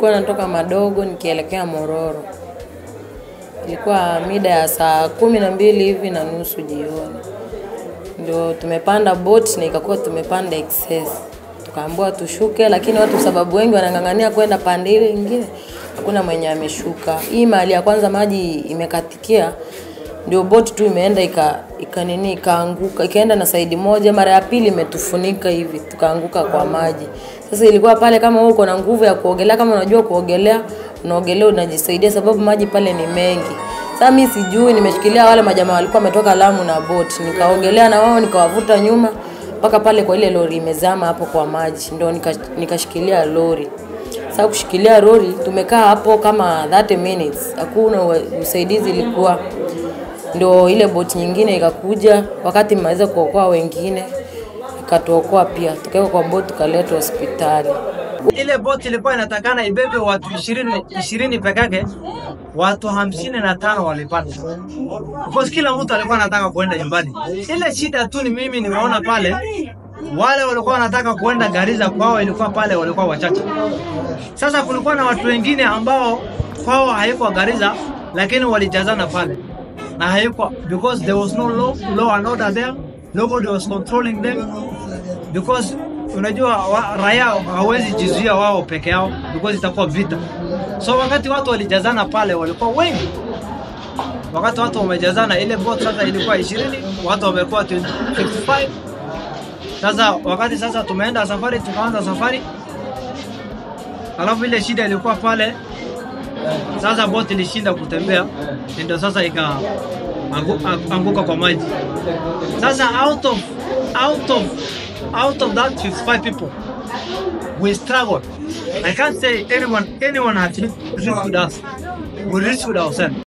nilikuwa natoka Madogo nikielekea Mororo. Ilikuwa mida ya saa kumi na mbili hivi na nusu jioni, ndio tumepanda boat na ikakuwa tumepanda excess, tukaambiwa tushuke, lakini watu sababu wengi wanang'ang'ania kwenda pande ile nyingine, hakuna mwenye ameshuka. Hii mahali ya kwanza maji imekatikia, ndio boti tu imeenda ika, ika nini ikaanguka ikaenda na saidi moja, mara ya pili imetufunika hivi, tukaanguka kwa maji. Sasa ilikuwa pale, kama wewe uko na nguvu ya kuogelea, kama unajua kuogelea, unaogelea unajisaidia, sababu maji pale ni mengi. Sasa mimi sijui, nimeshikilia wale majamaa walikuwa wametoka Lamu na boat, nikaogelea na wao nikawavuta nyuma mpaka pale kwa ile lori imezama hapo kwa maji, ndio nika- nikashikilia lori. Sasa kushikilia lori tumekaa hapo kama 30 minutes, hakuna wa- usaidizi ilikuwa ndio ile boti nyingine ikakuja, wakati mmeweza kuokoa wengine ikatuokoa pia, tukawekwa kwa boti tukaletwa hospitali. Ile boti ilikuwa inatakana ibebe watu ishirini ishirini peke yake, watu hamsini na tano walipata. Because kila mtu alikuwa anataka kuenda nyumbani. Ile shida tu ni mimi nimeona pale wale walikuwa wanataka kuenda Garissa kwao ilikuwa pale walikuwa wachache. Sasa kulikuwa na watu wengine ambao kwao haikuwa Garissa lakini walijazana pale na haikuwa because there was no law, law and order there nobody was controlling them because unajua wa, raia hawezi jizuia wao peke yao because itakuwa vita. So wakati watu walijazana pale walikuwa wengi, wakati watu wamejazana, ile boat sasa ilikuwa 20 watu wamekuwa 20 55. Sasa wakati sasa tumeenda safari, tukaanza safari, alafu ile shida ilikuwa pale sasa boti ilishinda kutembea, ndio sasa ika angu- anguka kwa maji. Sasa out of out of out of that 55 people we struggled. I can't say anyone anyone had rescued us. We rescued ourselves.